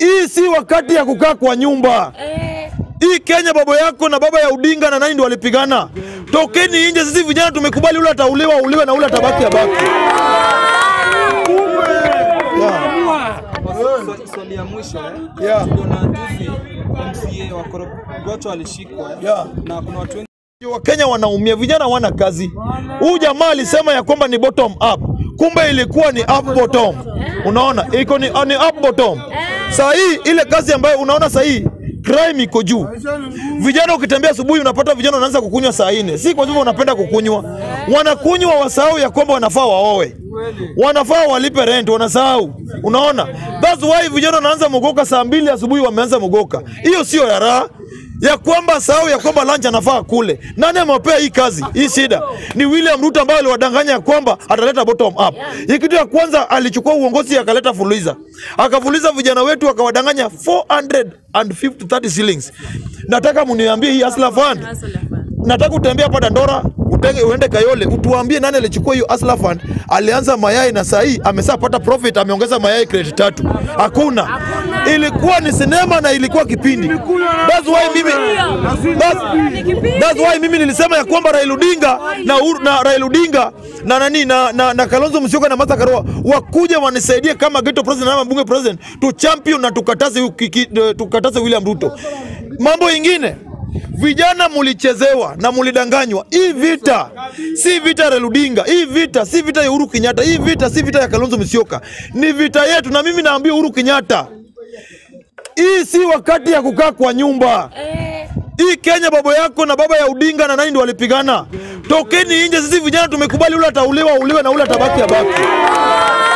Hii si wakati ya kukaa kwa nyumba. Hii Kenya baba yako na baba ya Odinga na nani ndio walipigana. Tokeni nje, sisi vijana tumekubali, ule atauliwa uliwe na ule atabaki abaki. Swali- Swali ya mwisho eh. Yeah. Tuliona juzi MCA wa Korogocho alishikwa eh. Yeah. na kuna watu wengi Wakenya wanaumia, vijana hawana kazi. Huyu jamaa alisema ya kwamba ni bottom up, kumbe ilikuwa ni up bottom. Unaona, iko ni, ni up bottom. Saa hii ile kazi ambayo unaona saa hii crime iko juu. Vijana ukitembea asubuhi unapata vijana wanaanza kukunywa saa nne, si kwa sababu wanapenda kukunywa, wanakunywa wasahau ya kwamba wanafaa waoe, wanafaa walipe rent, wanasahau. Unaona, that's why vijana wanaanza mogoka saa mbili asubuhi, wameanza mogoka. Hiyo sio ya raha ya kwamba sahau ya kwamba lunch anafaa kule. Nani amewapea hii kazi hii shida? Ni William Ruto ambaye aliwadanganya ya kwamba ataleta bottom up. Hii kitu ya kwanza alichukua uongozi akaleta fuliza, akafuliza vijana wetu akawadanganya 450 30 shillings. Nataka muniambie hii Hustler Fund nataka utembea hapa Dandora utenge, uende Kayole utuambie nani alichukua hiyo Hustler Fund. Alianza mayai na saa hii ameshapata profit, ameongeza mayai crate tatu. Hakuna, ilikuwa ni sinema na ilikuwa kipindi. That's why mimi that's, that's why mimi nilisema ya kwamba Raila Odinga na, Uhuru- na Raila Odinga na nani na, na, na Kalonzo Musyoka na Martha Karua wakuja wanisaidie kama ghetto president ama bunge president tu champion na tukataze, hu- kiki- tukataze William Ruto. Mambo ingine Vijana mulichezewa na mulidanganywa. Hii vita si vita ya Raila Odinga, hii vita si vita ya Uhuru Kenyatta, hii vita si vita ya Kalonzo Musyoka, ni vita yetu. Na mimi naambia Uhuru Kenyatta, hii si wakati ya kukaa kwa nyumba. Hii Kenya baba yako na baba ya Odinga na nani ndio walipigana. Tokeni nje, sisi vijana tumekubali, ule atauliwa uliwe na ule atabaki abaki.